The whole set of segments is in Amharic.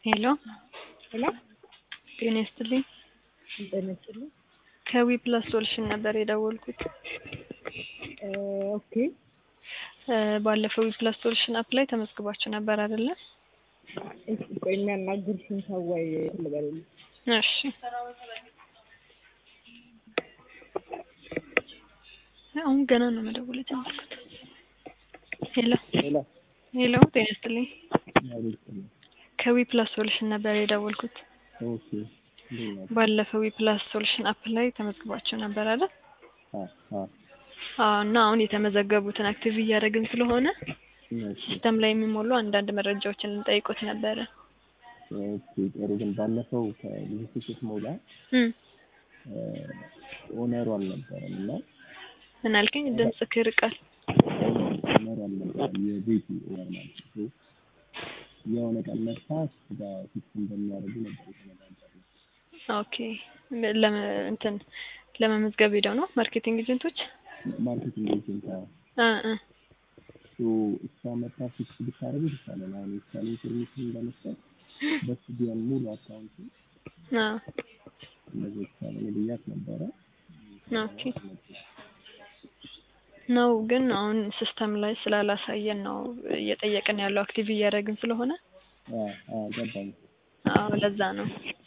ሄሎ ሄሎ ጤና ይስጥልኝ። ጤና ይስጥልኝ። ከዊ ፕላስ ሶሉሽን ነበር የደወልኩት። እ ኦኬ እ ባለፈው ዊ ፕላስ ሶሉሽን አፕ ላይ ተመዝግባችሁ ነበር አይደለ? እሺ ቆይ የሚያናግርሽን ሰው ወይ ልበልልኝ። እሺ አሁን ገና ነው መደወል የጀመርኩት። ሄሎ ሄሎ ሄሎ ጤና ይስጥልኝ። ከዊ ፕላስ ሶሉሽን ነበር የደወልኩት። ኦኬ እንዴት ነው? ባለፈው ዊ ፕላስ ሶሉሽን አፕ ላይ ተመዝግባችሁ ነበር አይደል? አ አ አዎ እና አሁን የተመዘገቡትን አክቲቭ እያደረግን ስለሆነ እሺ ሲስተም ላይ የሚሞሉ አንዳንድ መረጃዎችን ልንጠይቆት ነበረ። ኦኬ ጥሩ ግን ባለፈው ከልጅቱ ስትሞላ እም ኦነሩ አልነበረም እና ምን አልከኝ? ድምፅህ ይርቃል። ኦነሩ አልነበረም የቤቱ ኦነር ማለት ነው። የሆነ ቀን መታ ስጋ ፊክስ እንደሚያደርጉ ነበር የተነጋገርነው። ኦኬ ለመ እንትን ለመመዝገብ ሄደው ነው ማርኬቲንግ ኤጀንቶች? ማርኬቲንግ ኤጀንት አዎ። እ እ ሶ እሷ መታ ፊክስ ብታደርጉ ይሻላል። አሁን የእሷን ኢንፎርሜሽን ለመስጠት በሱ ቢሆን ሙሉ አካውንቱ አዎ እንደዚህ ይቻላል ብያት ነበረ። ኦኬ ነው ግን አሁን ሲስተም ላይ ስላላሳየን ነው እየጠየቅን ያለው አክቲቭ እያደረግን ስለሆነ አ አ ገባኝ። አዎ ለዛ ነው።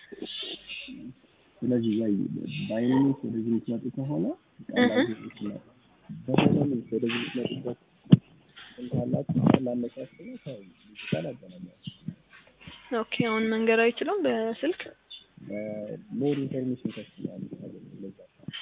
ስለዚህ ወይ በአይነኞች ወደዚህ የምትመጡ ከሆነ ቃላችሁ ይችላል። በአይነኞች ወደዚህ የምትመጡበት እንካላችሁ ላመቻች ነው ሰው ይችላል አገናኛል። ኦኬ አሁን መንገድ አይችሉም በስልክ ሞር ኢንፎርሜሽን ከስላል ለዛ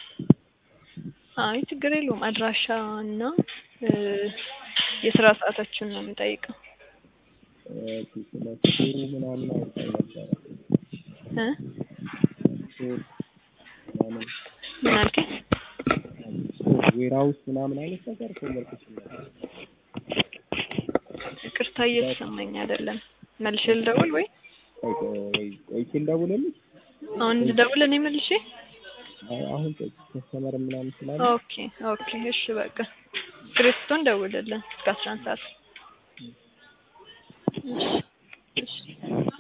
አይ ችግር የለውም። አድራሻ እና እ የስራ ሰዓታችሁን ነው የምንጠይቀው። ኦኬ ስለ ስቶሩ ምናምን አውርታኝ ነበረ። እ ስቶር ምናምን ምን አልከኝ? ስቶር ዌርሃውስ ምናምን አይነት ነገር ኮንቨርሴሽን ነበር። ይቅርታ እየተሰማኝ አይደለም። መልሼ ልደውል ወይ ቆይ ቆይ ቆይቼ ልደውልልሽ? አሁን ልደውል እኔ መልሼ? አይ አሁን ቆይ ከስተመር ምናምን ስላለ ኦኬ ኦኬ እሺ በቃ ክርስቶን ደውልልን እስከ አስራ አንድ ሰዓት እሺ እሺ